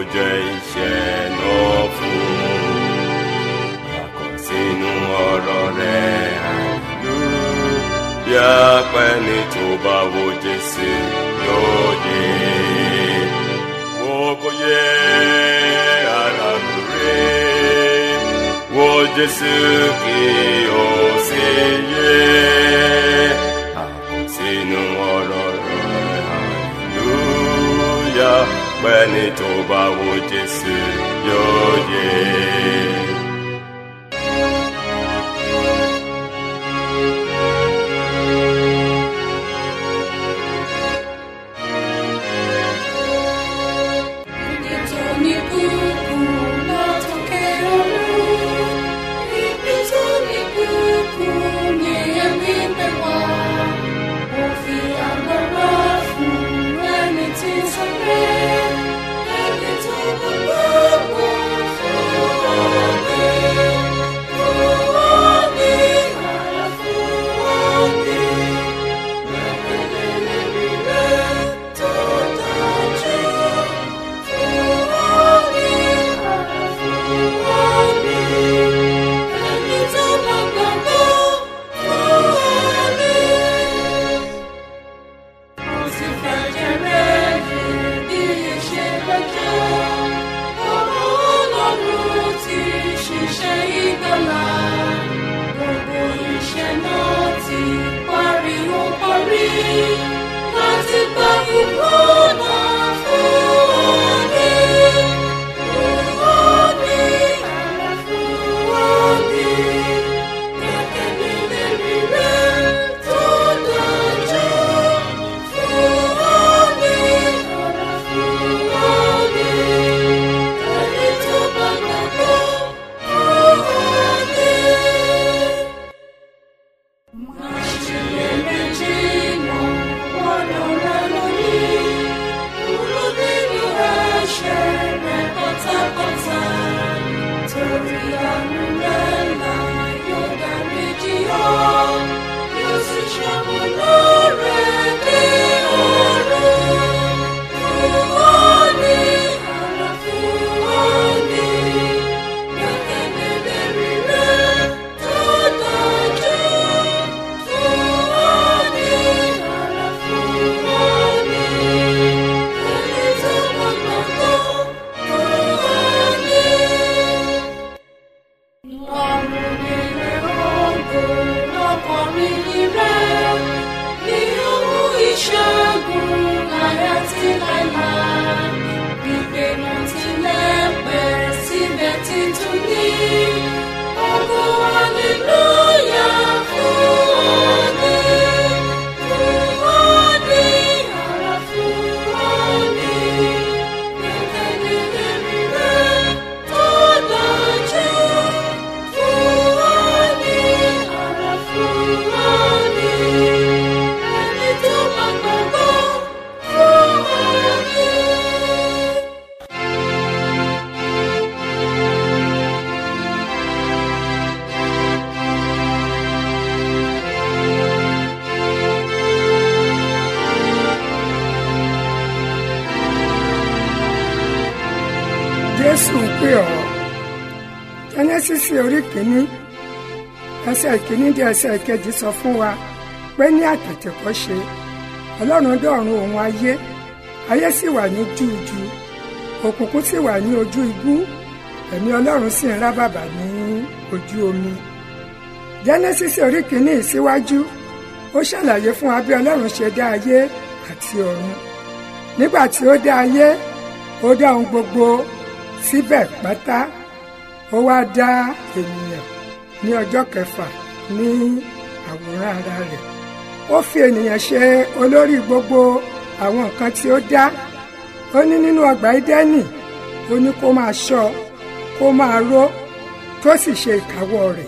jẹ́ iṣẹ́ náà fún àkọsínú ọ̀rọ̀ rẹ̀ àlù bí apẹ́ni tó bá wo Jésù yóò yé wo kò yẹ ara rẹ̀ wo Jésù kí o sì yé àkọsínú ọ̀rọ̀ rẹ̀ hallelujah pẹ́ni tó bá wo Jésù yóò yé. Nítorí kúkú látòkè ọ̀run, ibi tó ní kúkú ni ẹ̀mí gbé wá. Ó fi agbára fún ẹni tí ń sáré, ẹni tó gbogbo fún ọ̀gbẹ́. Fún ọ̀gbẹ́, àrà fún ọ̀gbẹ́. Gbẹ̀gbẹ̀lẹ̀ lórí rẹ̀ tó dájú. Láti gba ìgbóná fún ọdẹ. Torí àánú rẹ̀ là yóò dárí jì ọ́, yóò sì ṣàmúlò rẹ̀ dé ọ̀run. Fún ọ ní àrà fún ọ ní gbẹ́kẹ̀lé lérí rẹ̀ tó dájú. Fún ọ ní àrà fún ọ ní ẹni tó bá gbàgbọ́. Fún ọ ní. jésù ń pè ọ́ jẹ́nẹ́sísì orí kìíní ẹsẹ̀ kìíní di ẹsẹ̀ kejì sọ fún wa pé ní àtètèkọ́ṣe ọlọ́run dọ̀run òun ayé ayé sì wà ní júùjú òkùnkùn sì wà ní ojú ibú ẹ̀mí ọlọ́run sì ń rábàbà ní ojú omi jẹ́nẹ́sísì orí kìíní ìsíwájú ó ṣàlàyé fún wa bí ọlọ́run ṣe dá ayé àti ọ̀run nígbà tí ó dá ayé ó dá ohun gbogbo síbẹ̀ pátá ó wá dá ènìyàn ní ọjọ́ kẹfà ní àwòrán ara rẹ̀ ó fi ènìyàn ṣe olórí gbogbo àwọn nǹkan tí ó dá ó ní nínú ọgbà ídẹ́nì ó ní kó máa ṣọ́ kó máa ró tó sì ṣe ìkáwọ́ rẹ̀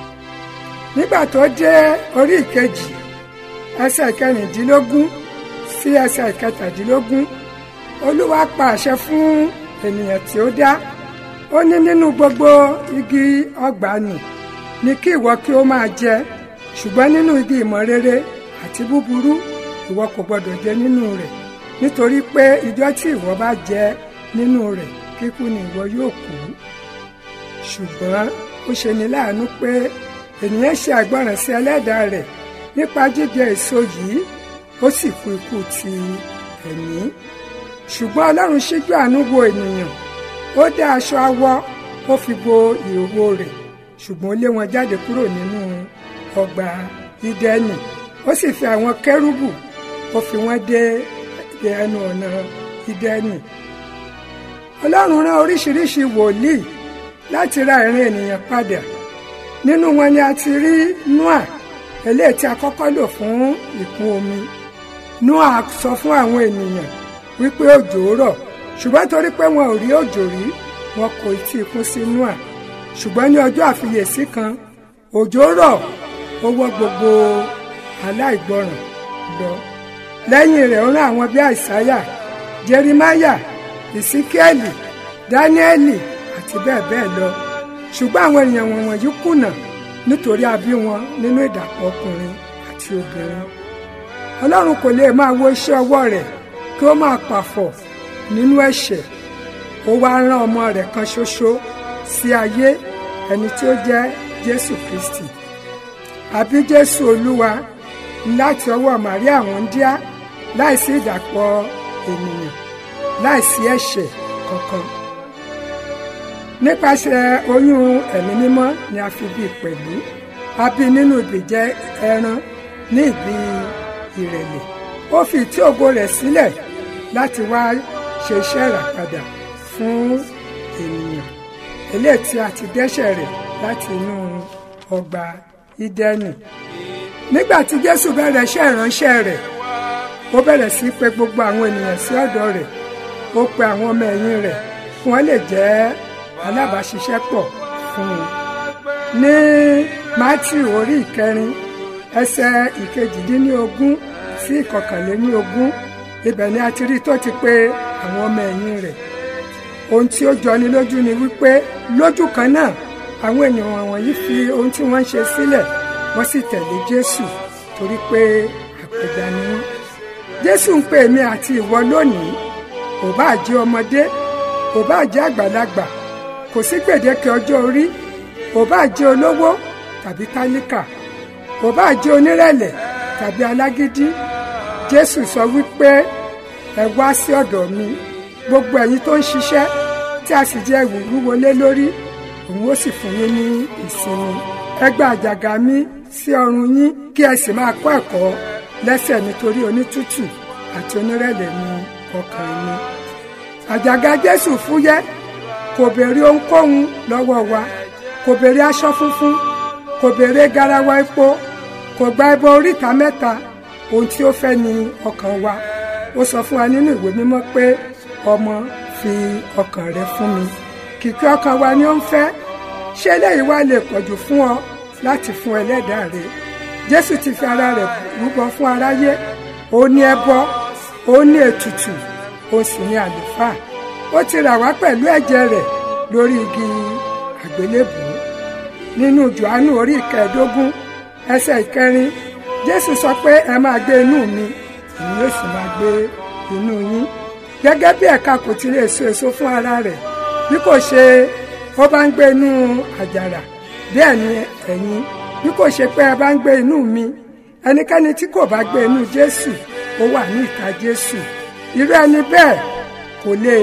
nígbà tó dé orí ìkejì ẹsẹ̀ kẹrìndínlógún sí ẹsẹ̀ ìkẹtàdínlógún olúwa pa àṣẹ fún ènìyàn tí ó dá ó ní nínú gbogbo igi ọgbà nì ní kí ìwọ kí ó máa jẹ ṣùgbọ́n nínú igi ìmọ̀ rere àti búburú ìwọ kò gbọdọ̀ jẹ nínú rẹ̀ nítorí pé ìjọ tí ìwọ bá jẹ nínú rẹ̀ kíkú ni ìwọ yóò kú ṣùgbọ́n ó ṣe ní láàánú pé ènìyàn ṣe àgbọràn sí ẹlẹ́dàá rẹ̀ nípa jíjẹ èso yìí ó sì kú ikú ti ẹ̀mí ṣùgbọ́n ọlọ́run ṣíjú àánú wo ènìyàn ó dá aṣọ awọ ó fi bo ìhòòhò rẹ̀ ṣùgbọ́n ó lé wọn jáde kúrò nínú ọgbà ídẹ́nì ó sì fi àwọn kẹ́rúbù ó fi wọ́n dé ẹnu ọ̀nà ídẹ́nì ọlọ́run rán oríṣiríṣi wòlíì láti ra ìran ènìyàn padà nínú wọn ni a ti rí noah eléyìí tí a kọ́kọ́ lò fún ìkún omi noah sọ fún àwọn ènìyàn wípé òjò rọ̀ ṣùgbọ́n torí pé wọn ò rí òjò rí wọn kò tí ì kún sí noah ṣùgbọ́n ní ọjọ́ àfiyèsí kan òjò rọ̀ ó wọ́ gbogbo aláìgbọràn lọ lẹ́yìn rẹ̀ ó rán àwọn bíi àìsáyà jerimaya ìsíkẹ́ẹ̀lì dáníẹ́lì àti bẹ́ẹ̀ bẹ́ẹ̀ lọ ṣùgbọ́n àwọn èèyàn wọ̀nyí kùnà nítorí a bí wọn nínú ìdàpọ̀ ọkùnrin àti obìnrin ọlọ́run kò lè máa wo iṣẹ́ ọwọ́ rẹ̀ kí ó máa pàfọ̀ nínú ẹ̀ṣẹ̀ ó wá rán ọmọ rẹ̀ kan ṣoṣo sí ayé ẹni tí ó jẹ́ jésù kristi àbí jésù olúwa láti ọwọ́ màríà wọ́ndíá láìsí ìdàpọ̀ ènìyàn láìsí ẹ̀ṣẹ̀ kankan nípasẹ̀ oyún ẹ̀mí mímọ́ ni a fi bí pẹ̀lú a bí nínú ìbìjẹ́ ẹran ní ìbí ìrẹ̀lẹ̀ ó fi tí ògo rẹ̀ sílẹ̀ láti wá ṣe iṣẹ́ ìràpadà fún ènìyàn eléyìí tí a ti dẹ́ṣẹ̀ rẹ̀ láti inú ọgbà ídẹ́nì nígbà tí jésù bẹ̀rẹ̀ iṣẹ́ ìránṣẹ́ rẹ̀ ó bẹ̀rẹ̀ sí pè gbogbo àwọn ènìyàn sí ọ̀dọ̀ rẹ̀ ó pe àwọn ọmọ ẹ̀yìn rẹ̀ kí wọ́n lè jẹ́ alábàáṣiṣẹ́pọ̀ fún un ní matthew orí ìkẹrin ẹsẹ̀ ìkejìdínlógún sí ìkọkànléníogún ibẹ̀ ni a ti rí tó ti pè àwọn ọmọ ẹ̀yìn rẹ̀ ohun tí ó jọni lójú ni wípé lójú kan náà àwọn ènìyàn wọ̀nyí fi ohun tí wọ́n ń ṣe sílẹ̀ wọ́n sì tẹ̀lé jésù torí pé àpẹja ni wọ́n jésù ń pè mí àti ìwọ lónìí ò bá jẹ́ ọmọdé ò bá jẹ́ àgbàlagbà kò sí gbèdéke ọjọ́ orí ò bá jẹ́ olówó tàbí tálíkà ò bá jẹ́ onírẹ̀lẹ̀ tàbí alágídí jésù sọ wípé ẹ wá sí ọ̀dọ̀ mi gbogbo ẹ̀yin tó ń ṣiṣẹ́ tí a sì jẹ́ ẹ̀wù wúwo lé lórí òun ó sì fún yín ní ìsinmi ẹ gba àjàgà mi sí ọrùn yín kí ẹ sì máa kọ́ ẹ̀kọ́ lẹ́sẹ̀ nítorí onítútù àti onírẹ̀lẹ̀ ní ọkàn mi àjàgà jésù fúyẹ́ kò béèrè ohunkóhun lọ́wọ́ wa kò béèrè aṣọ funfun kò béèrè garawa epo kò gba ẹbọ oríta mẹ́ta ohun tí ó fẹ́ ni ọkàn wa ó sọ fún wa nínú ìwé mímọ́ pé ọmọ fi ọkàn rẹ fún mi kìkì ọkàn wa ni ó ń fẹ́ ṣé eléyìí wá lè pọ̀jù fún ọ láti fún ẹlẹ́dàá rẹ jésù ti fi ara rẹ̀ rúbọ fún aráyé ó ní ẹbọ ó ní ètùtù ó sì ní àlùfáà ó ti rà wá pẹ̀lú ẹ̀jẹ̀ rẹ̀ lórí igi àgbélébùú nínú johannu orí ìkẹẹ̀ẹ́dógún ẹsẹ̀ ìkẹrin jésù sọ pé ẹ máa gbé inú mi èmi yóò sì máa gbé inú yín gẹ́gẹ́ bí ẹ̀ka kò ti lè so èso fún ara rẹ̀ bí kò ṣe ó bá ń gbé inú àjàrà bẹ́ẹ̀ ni ẹ̀yin bí kò ṣe pé ẹ bá ń gbé inú mi ẹnikẹ́ni tí kò bá gbé inú jésù ó wà ní ìka jésù irú ẹni bẹ́ẹ̀ kò lè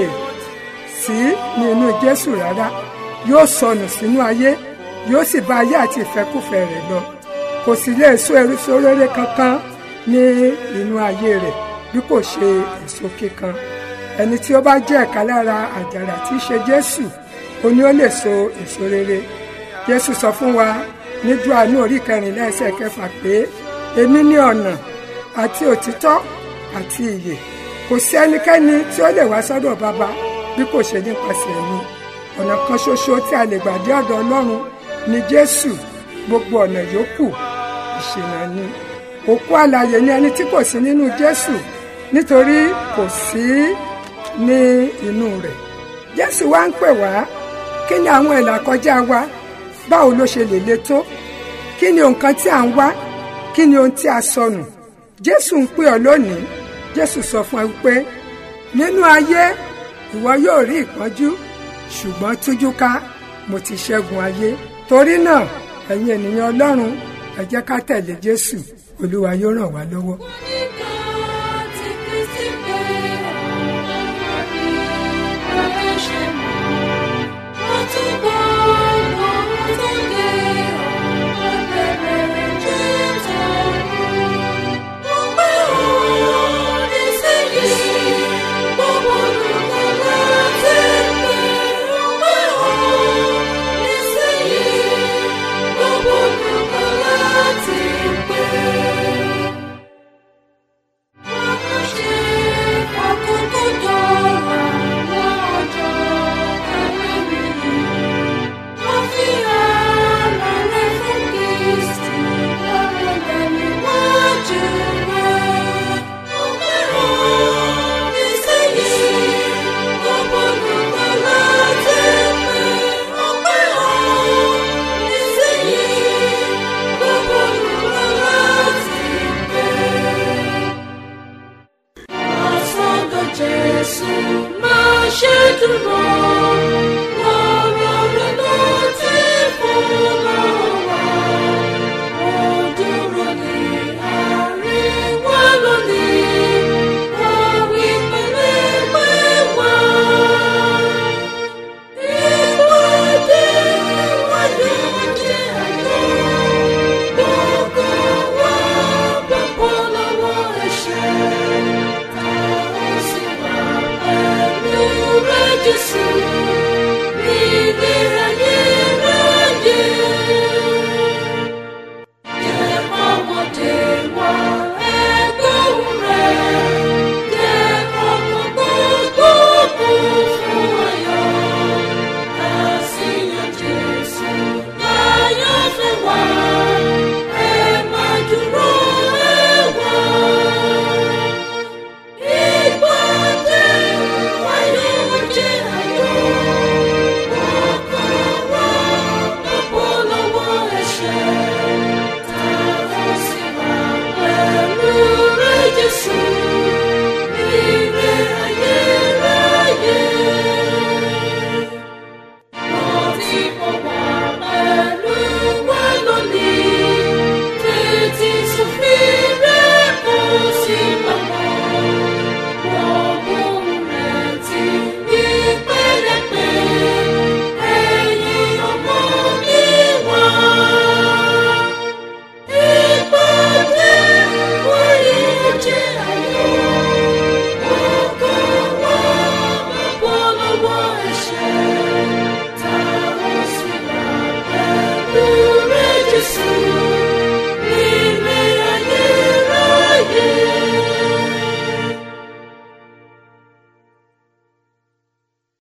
sí ní inú jésù rárá yóò sọnù sínú ayé yóò sì bá ayé àti ìfẹ́kùfẹ́ rẹ̀ lọ kò sì lè so èso rere kankan ní inú ayé rẹ̀ bí kò ṣe èso kíkan ẹni tí ó bá jẹ́ ẹ̀ka lára àjàrà tí í ṣe jésù ó ní ó lè so èso rere jésù sọ fún wa ní Jòhánù orí kẹrìnlá ẹsẹ̀ kẹfà pé èmi ní ọ̀nà àti òtítọ́ àti ìyè kò sí ẹnikẹ́ni tí ó lè wá sọ́dọ̀ bàbá bí kò ṣe nípasẹ̀ mi ọ̀nà kan ṣoṣo tí a lè gbà dé ọ̀dọ̀ ọlọ́run ni jésù gbogbo ọ̀nà yòókù ìṣìnà ni òkú alààyè ni ẹni tí kò sí nínú jésù nítorí kò sí ní inú rẹ̀ jésù wá ń pè wá kí ni àwọn ìlà kọjá wa báwo ló ṣe lè le tó kí ni nǹkan tí à ń wá kí ni ohun tí a sọnù jésù ń pè ọ́ lónìí jésù sọ fún ẹ pé nínú ayé ìwọ yóò rí ìpọ́njú ṣùgbọ́n tújú ká mo ti ṣẹ́gun ayé torí náà ẹ̀yin ènìyàn ọlọ́run ẹ jẹ́ ká tẹ̀lé jésù olúwa yóò ràn wá lọ́wọ́. Nígbà tí Kristi pé ọ̀rọ̀ rí ẹlẹ́ṣẹ̀ mọ́, wọ́n tún gbọ́ ohun tó gé ọ̀rọ̀ bẹ̀rẹ̀ Jésù ọ̀run. Mo pé òun nísìnyí, gbogbo olùkọ́ láti pé. Mo pé òun nísìnyí, gbogbo olùkọ́ láti pé. Asọ́dọ̀ Jésù máa ṣe dúró. Ọ̀rọ̀ rẹ̀ ló ti fún lọ́wọ́. Ó dúró ní àríwá lónìí. Ó wí pẹ̀lẹ́ pé wá. Ìwádìí ìwádìí ìwádìí àjọ. Gbogbo wa bá bọ́ lọ́wọ́ ẹ̀ṣẹ̀. Jésù